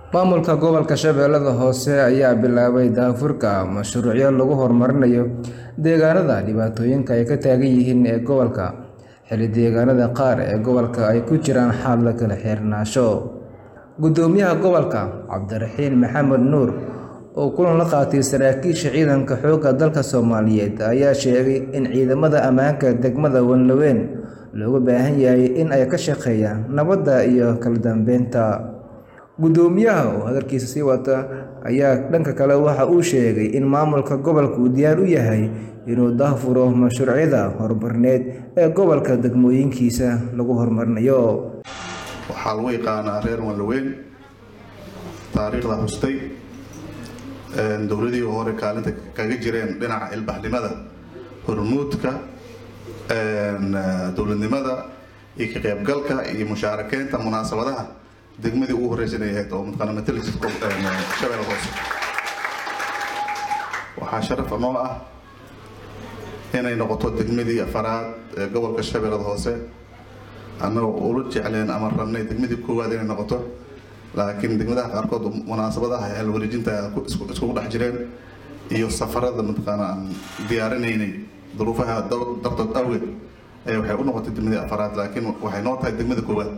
Maamulka gobolka Shabeellada Hoose ayaa bilaabay daahfurka mashruucyo lagu horumarinayo deegaanada dhibaatooyinka ay ka taagan yihiin ee gobolka, xilli deegaanada qaar ee gobolka ay ku jiraan xaalad kala xiriirnaansho. Guddoomiyaha gobolka, Cabdiraxiin Maxamed Nuur, oo kulan la qaatay saraakiisha ciidanka xoogga dalka Soomaaliyeed, ayaa sheegay in ciidamada ammaanka degmada Wallaweyn looga baahan yahay in ay ka shaqeeyaan nabadda iyo kala dambeynta. Guddoomiyaha oo hadalkiisa sii wata ayaa dhanka kale waxa uu sheegay in maamulka gobolku diyaar u yahay inuu daahfuro mashruucyada horumarineed ee gobolka degmooyinkiisa lagu horumarinayo. waxaa lagu yaqaanaa reer Wallaweyn taariikhda hustay dowladihii hore kaalinta kaga jireen dhinaca ilbaxnimada hormuudka dowladnimada iyo ka qaybgalka iyo mushaarakeynta munaasabadaha degmadii ugu horreysay inay ahayd oo mataqaana matalis shabeelle hoose waxaa sharaf noo ah inay noqoto degmadii afaraad ee gobolka shabeellada hoose annagoo ula jecleen ama rabnay degmadii koowaad inay noqoto laakiin degmadaha qaarkood munaasabadaha halwareejinta iskugu dhex jireen iyo safarada mataqaana aan diyaarinaynay duruufaha dartood awgeed ee waxay u noqotay degmadii afaraad laakiin waxay noo tahay degmada koowaad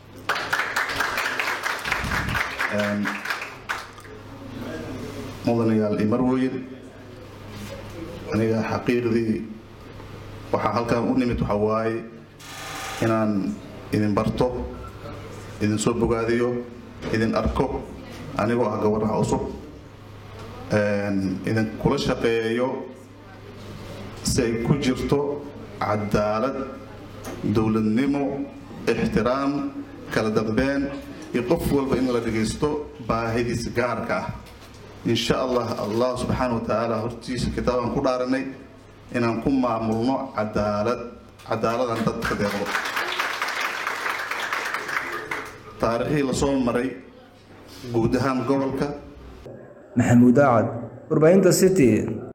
mudanayaal iyo marwooyin aniga xaqiiqdii waxaa halkan u nimid waxa waaye inaan idin barto idin soo bogaadiyo idin arko anigoo ah gabadhaha cusub idin kula shaqeeyo si ay ku jirto cadaalad dowladnimo ixtiraam kala dambeyn iyo qof walba in la dhagaysto baahidiisa gaarka ah insha allah allah subxaana wa tacaala hortiisa kitaabaan ku dhaaranay inaan ku maamulno cadaalad cadaaladan dadka deeqdo taariikhii lasoo maray guud ahaan gobolka Maxamuud Aacad, warbaahinta City.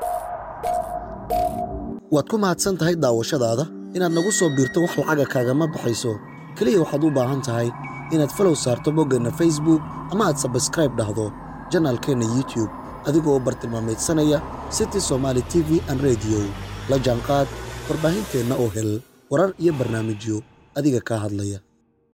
waad ku mahadsan tahay daawashadaada inaad nagu soo biirto wax lacaga kaagama baxayso keliya waxaad u baahan tahay inaad falow saarto boggeenna facebook ama aad sabskraib dhahdo janaalkeenna youtube adigoo u bartilmaamaydsanaya city somaali t v an rediyo la jaanqaad warbaahinteenna oo hel warar iyo barnaamijyo adiga kaa hadlaya